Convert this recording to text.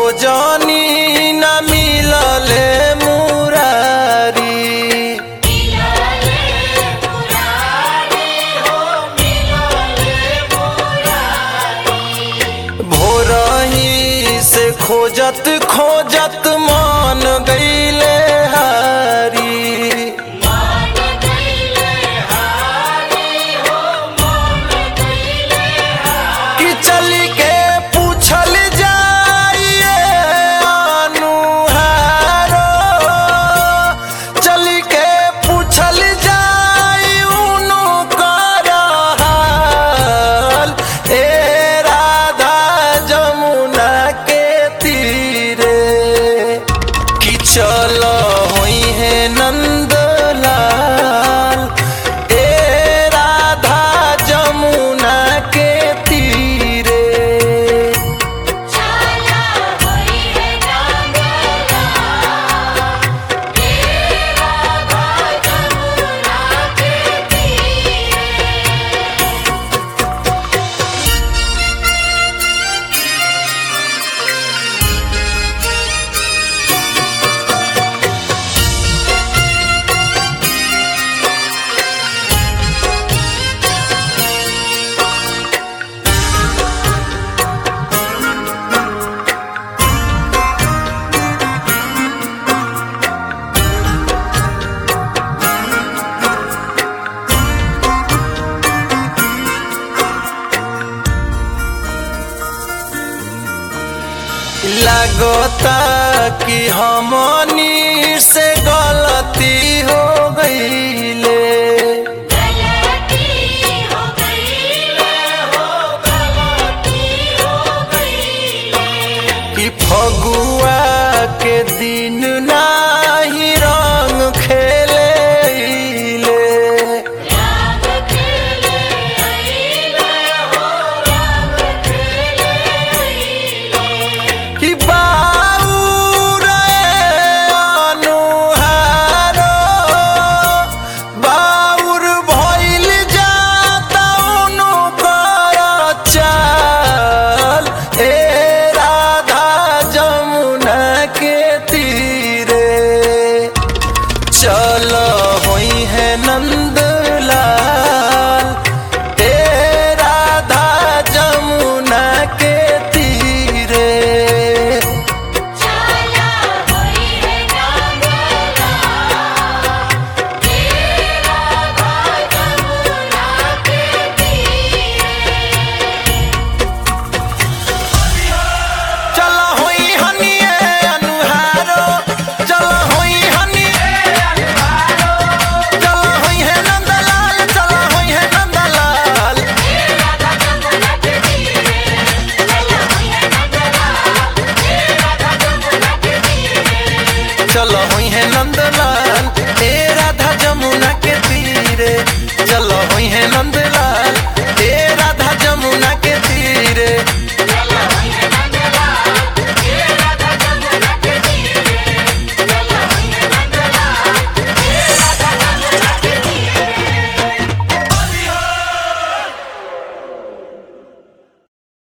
खोजनी न मिलले मुरारी भोरही से खोजत खोजत मान गईले हारी कि चल के पूछल जाइए अनुहारो चल के पूछल जाई उनु कर हाल ए राधा जमुना के तीरे कि चल होई है नंदलाल ए राधा जमुना के तीरे चाला होई है नांगला तेरा जमुना के तीरे लगता कि हमनी से गलती हो गईले गलती हो गई हो गलती हो गई कि फगुआ के दिन नाही रंग खेले राम खेले आईले हो राम खेले आईले कि बाउर अनुहारो बाउर भइल जाता उनु कर चाल ए राधा जमुना के तीरे चल होई है नंदलाल ए राधा जमुना के तीरे चाला होई है नांगला तेरा जमुना के तीरे चल होई हनिए अनुहारो चल होई हनिए चल होई है नंदलाल चल होई है नंदलाल चल होई है नंदलाल ए राधा जमुना के तीरे चल होई है नंद